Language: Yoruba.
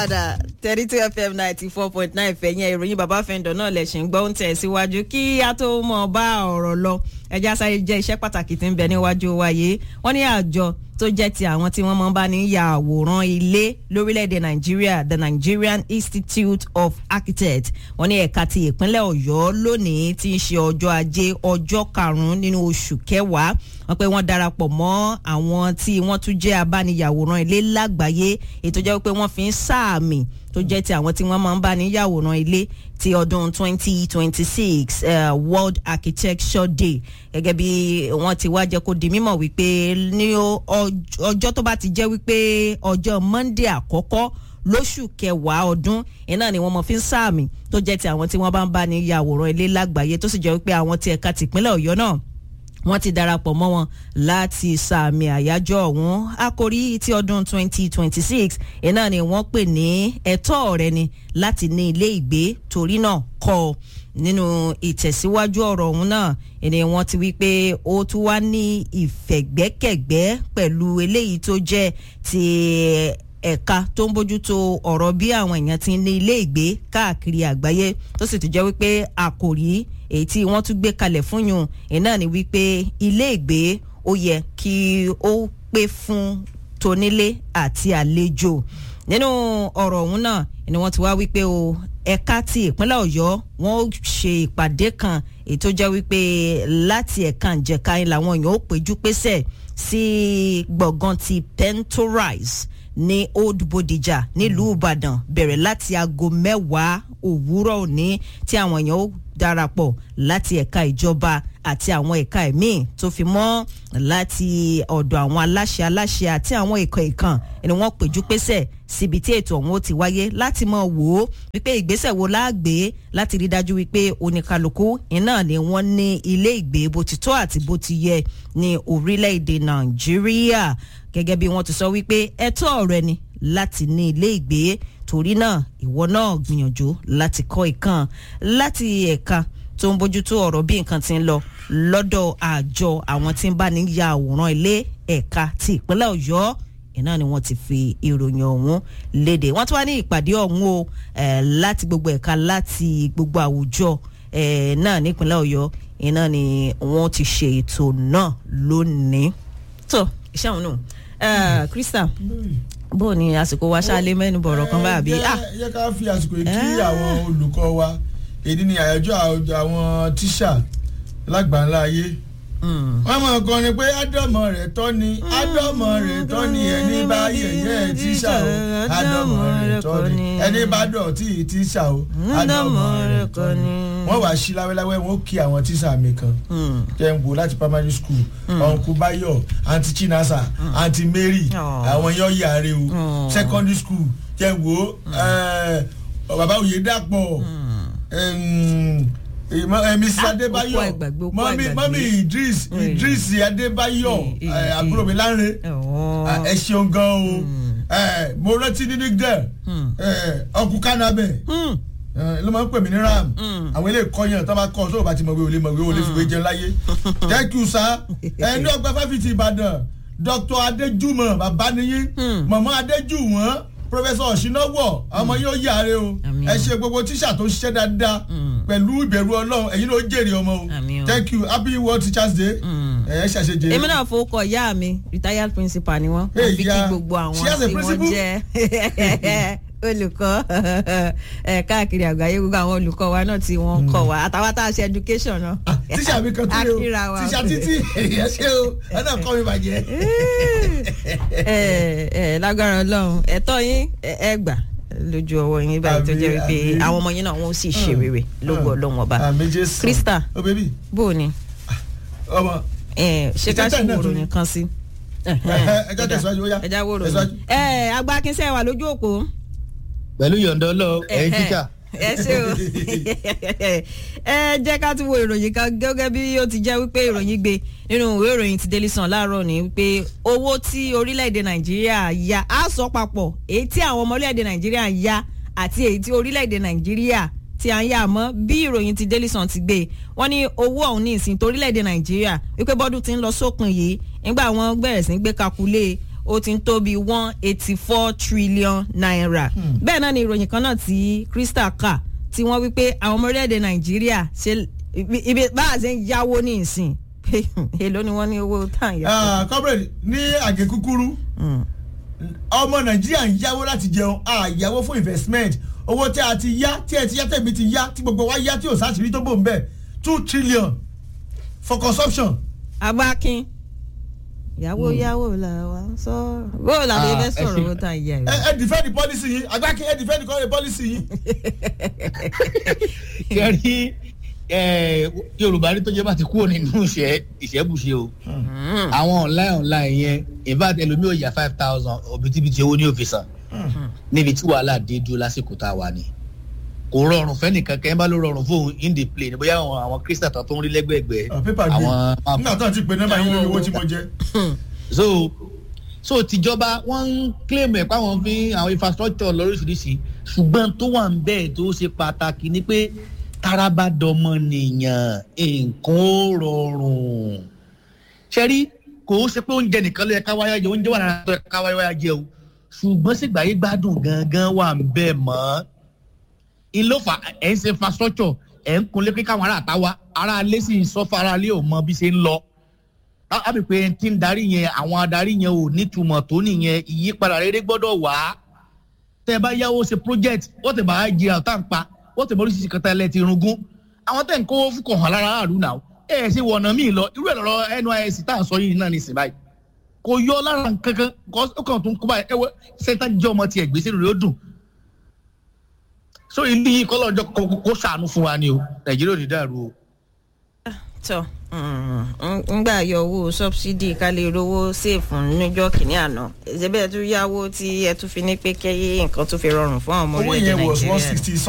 padà thirty two fm ninety four point nine fẹ̀yìn ìròyìn bàbá fẹ́ǹdọ̀ náà lẹ̀ ṣì ń gbọ́ ń tẹ̀ síwájú kí a tó mọ̀ bá ọ̀rọ̀ lọ ẹja sáré jẹ́ iṣẹ́ pàtàkì tí ń bẹ níwájú wa yìí wọ́n ní àjọ tó jẹ́ ti àwọn tí wọ́n máa ń bá ní ya àwòrán ilé lórílẹ̀‐èdè nàìjíríà the nigerian institute of architects wọ́n ní ẹ̀ka ti ìpínlẹ̀ ọ̀yọ́ lónìí tí ń ṣe ọjọ́ ajé ọjọ́ karùn-ún nínú oṣù kẹwàá wọ́n pé wọ́n darapọ̀ mọ́ àwọn tí wọ́n tún jẹ́ abániyàwòrán ilé lágbàáyé ètò jẹ́ pé wọ́n fi ń sáàmì tó jẹ́ ti àwọn tí wọ́n máa ń bá ní yàwòrán ilé ti ọdún 2026 uh, world architecture day gẹ́gẹ́ bí wọ́n ti wá jẹ́ kó di mímọ̀ wípé ní ọjọ́ tó bá ti jẹ́ wípé ọjọ́ monday àkọ́kọ́ lóṣù kẹwàá ọdún iná ni wọ́n mọ̀ fi ń sáàmì tó jẹ́ ti àwọn tí wọ́n bá ń bá ní yàwòrán ilé lágbàáyé tó sì jẹ́ wípé àwọn ti ẹ̀ka tìpínlẹ̀ ọ̀yọ́ náà wọ́n ti darapọ̀ mọ́ wọn láti sàmì àyájọ́ ọ̀hún àkórí ti ọdún 2026 iná ni wọ́n pè ní ẹ̀tọ́ rẹ ni láti ní ilé ìgbé torí náà kọ́ ọ nínú ìtẹ̀síwájú ọ̀rọ̀ ọ̀hún náà ni wọ́n ti wí pé ó tún wá ní ìfẹ̀gbẹ́kẹ̀gbẹ́ pẹ̀lú eléyìí tó jẹ́ ti ẹ̀ka tó ń bójútó ọ̀rọ̀ bí àwọn èèyàn ti ní ilé ìgbé káàkiri àgbáyé tó sì tún jẹ́ wípé àkòrí èyí tí wọ́n tún gbé kalẹ̀ fún yùn iná ni wípé ilé ìgbé ó yẹ kí ó pé fún tonílé àti àlejò nínú ọ̀rọ̀ ọ̀hún náà ni wọ́n ti wá wípé o ẹ̀ka ti ìpínlẹ̀ ọ̀yọ́ wọ́n ó ṣe ìpàdé kan èyí tó jẹ́ wípé láti ẹ̀ka ìjẹ̀ka yìí làwọn èèyàn ó péjú pésẹ̀ sí gbọ̀ngàn ti pentorize ní old bodija nílùú ìbàdàn bẹ̀rẹ̀ láti aago mẹ́wàá òwúrọ̀ òní tí àwọn èèyàn ó darapọ̀ láti ẹ̀ka ìjọba àti àwọn ẹ̀ka ẹ̀mí tó fi mọ́ láti ọ̀dọ̀ àwọn aláṣẹ aláṣẹ àti àwọn ẹ̀kọ́ ìkàn ni wọ́n péjú pésẹ̀ síbi tí ètò ọ̀hún ó ti wáyé láti mọ̀ wò ó wípé ìgbésẹ̀ wo láàgbé láti rí dájú wípé oníkálukú iná ni wọ́n ní ilé ìgbé bó ti tọ́ àti bó ti yẹ ní orílẹ̀-èdè nàìjíríà gẹ́gẹ́ bí wọ́n ti sọ wípé ẹ̀tọ́ rẹ ni láti ní ilé ìgbé torí náà ìwọ náà gbìyànjú láti kọ́ ìkan láti ẹ̀ka tó ń bójútó ọ̀rọ̀ bí nǹkan ti ń lọ lọ́dọ̀ àjọ àwọn tí ń bá ní ya àwòrán ilé ẹ̀ka ti ìpínlẹ̀ ọ̀yọ́ iná ni wọ́n ti fi ìròyìn ọ̀hún léde wọ́n tún wá ní ìpàdé ọ̀hún o láti gbogbo ẹ̀ka láti gbogbo àwùjọ náà nípínlẹ̀ ọ̀yọ́ iná ni wọ́n ti ṣe ètò náà lónìí tó iṣẹ́ àwọn náà krista bó ni àsìkò wa ṣáálé mẹ́nu bọ̀rọ̀ kan bá àbí. yẹ ká fi àsìkò yìí kí àwọn olùkọ́ wa èdè ní àyájọ́ àwọn tíṣà lágbàńlá ayé wọ́n mọ̀ kan ni pé ádámọ̀ rẹ̀ tọ́ ni ádámọ̀ rẹ̀ tọ́ ni ẹni bá yẹ̀yẹ́ tíṣà o ádámọ̀ rẹ̀ tọ́ ni ẹni bá dọ̀tí tíṣà o ádámọ̀ rẹ̀ tọ́ ni. wọ́n wàá sí láwẹ́láwẹ́ wọ́n kí àwọn tíṣà mi kan jẹ́ ń wò láti primary school uncle bayo aunty chinasa aunty mary àwọn yẹn yàrá o secondary school jẹ́ ń wò bàbá òye dàpọ̀ mrs adébáyọ mọ́mí idris idris adébáyọ àbúrò mi láre ẹ ṣeun gan o mo rántí ní nígbà ọkùn kánábẹ ló máa ń pè mí ní ram àwọn ilé ìkọyàn tó bá kọ tó o bá ti mọ̀ wí olè mọ̀ wí olè fìwé jẹun láyé thank you sir ẹni ọgbà fáfitì ìbàdàn dr adéjúmọ̀ bàbá niyí mọ̀mọ́ adéjúwọ̀n professor ọ̀ṣináwọ̀ ọmọ yóò yáre o ẹ ṣe gbogbo tíṣà tó ṣiṣẹ́ dáadáa pẹ̀lú ìbẹ̀rù ọlọ́run ẹ̀yin ló jèrè ọmọ o thank you happy world teachers day ẹ ṣàṣejẹ. èmi náà fowókọ ìyá mi retired principal ni wọn wọn fi kí gbogbo àwọn tí wọn jẹ olùkọ́ káàkiri àgbáyé gbogbo àwọn olùkọ́ wa náà tí wọ́n kọ́ wa àtàwọn tá a ṣe education náà. tíṣà mi kan tó yẹ o tíṣà títí èyí ṣe o ẹ náà kọ́ mi bàjẹ́. ẹ ẹ lágbára ọlọ́run ẹ̀tọ́ yín ẹ gbà lójú ọwọ́ yín báyìí tó jẹ́ wípé àwọn ọmọ yín náà wọ́n sì ṣe rere lógo ọlọ́run ọba krista bó o ní ṣé ká ṣe wòrò nìkan sí ẹjọ́ tẹ̀síwájú ó yá ẹjá wòrò ní. ẹ agbákinsẹ́ wà lójú òpó pẹ̀lú yọ̀ǹda ọlọ́ ẹ̀yin tíṣà. ẹ ṣe o ẹ jẹ́ ká tún wo ìròyìn kan gẹ́gẹ́ bí ó ti jẹ́ wípé ìròyìn gbé nínú ìwé ìròyìn ti Daily Sun láàárọ̀ ni wípé owó tí orílẹ̀-èdè Nàìjíríà ya á sọ papọ̀ èyí tí àwọn ọmọ orílẹ̀-èdè Nàìjíríà ń ya àti èyí tí orílẹ̀-èdè Nàìjíríà tí à ń yà mọ́ bí ìròyìn ti Daily Sun ti gbé wọ́n ní owó ọ̀hún ní ìsìn torílẹ̀-èdè Nàìjíríà wípé bọ́dún ti ń lọ sópin yìí nígbà wọn bẹ̀rẹ̀ sí ń gbé kakulé ó ti ń tó bí one eighty four trillion naira bẹ́ẹ̀ náà ni ìròyìn kan náà tí crystal kà tí wọ́n wí pé àwọn ọmọ orílẹ̀-èdè nàìjíríà ṣe ibi bá a ṣe ń yáwó ní ìsìn èló ni wọ́n ní owó tàn yá. comrade ní àgé kúkúrú ọmọ nàìjíríà ń yáwó láti jẹun àyàwó fún investment owó tí a ti yá tí ẹ ti yá tẹ̀mí ti yá tí gbogbo wa yá tí ò sáṣìírí tó bò ń bẹ̀ two trillion for consumption. agbákin ìyàwó yàwó là wà ń sọ̀rọ̀ bó o làbẹ́ fẹ́ sọ̀rọ̀ owó tàn yá ẹ ẹ defend the policy yín agbákin ẹ defend the policy yín. kẹrí yorùbá ní tó jẹ́ bá ti kúrò nínú ìṣẹ́ ìṣẹ́bùṣe o àwọn online online yẹn in fact ẹlòmíì ò yà five thousand òbítíbitì owó ní òfìsàn níbi tí wàhálà dé dúró lásìkò tá a wà ní kò rọrùn fẹ́nìkan kẹ́ ẹ bá ló rọrùn fóun in the plane bóyá àwọn àwọn kristian tó ń rí lẹ́gbẹ̀ẹ́gbẹ́ pépà gbé nígbà tó ti pè nọ́mbà yín lórí owó tí mo jẹ. so so tìjọba wọn ń claim ẹ̀ páwọn fi àwọn infrastructure lóríṣiríṣi ṣùgbọ́n tó wà ń bẹ́ẹ̀ tó ṣe pàtàkì ni pé taraba dọmọ nìyàn nǹkan ó rọrùn ṣẹ́rí kò ó ṣe pé oúnjẹ nìkan ló yẹ ká wáyà jẹ oúnjẹ wà lára tó yẹ ká wáyà jẹ o ṣùgbọ́n sígbàyé gbádùn gangan wà ń bẹ́ẹ̀ mọ́ ìlófà ẹ̀ ń ṣe infrastructure ẹ̀ ń kunlé pé káwọn ará àtàwá ará alẹ́ sì ń sọ́fà ará alẹ́ ò mọ bí ṣe ń lọ lábì pé tí ń darí yẹn àwọn adarí yẹn ò nítumọ̀ tó nìyẹn ìyípadà rere gbọ́dọ̀ wá tẹ́ ẹ bá yáwó ṣe project wọ́n tẹ̀ bá jẹ àtà ń pa wọ́n tẹ̀ bá oríṣiríṣi kan tẹ́lẹ̀ ti rungún àwọn tẹ̀ ń kó fúkọ̀ hàn lára àrùn náà ẹ ẹ̀ ṣe wọ̀nà míì lọ irú ẹ̀ lọ́rọ̀ nysc tá à ń sọ yìí náà ní ìsìn báyìí kò yọ lára kankan ó kàn tún kó báyìí ẹ wọ sẹ́ńtà jẹ́ ọmọ tiẹ̀ gbèsè rẹ̀ ó dùn so ilé yìí kọ́lọ́jọ́ kó ṣàánú fún wa ni o nàìjíríà ò ní dàrú o. tọ ngbà yọ owó sọbsidi ká lè rówó sèfù níjọ kìnínní àná ẹsẹ bẹẹ tún yáwó tí ẹ tún fi ní pé kẹyìn nǹkan tún fi rọrùn fún àwọn ọmọ owó orílẹ̀-èdè yẹn was one nàìjíríà. sixty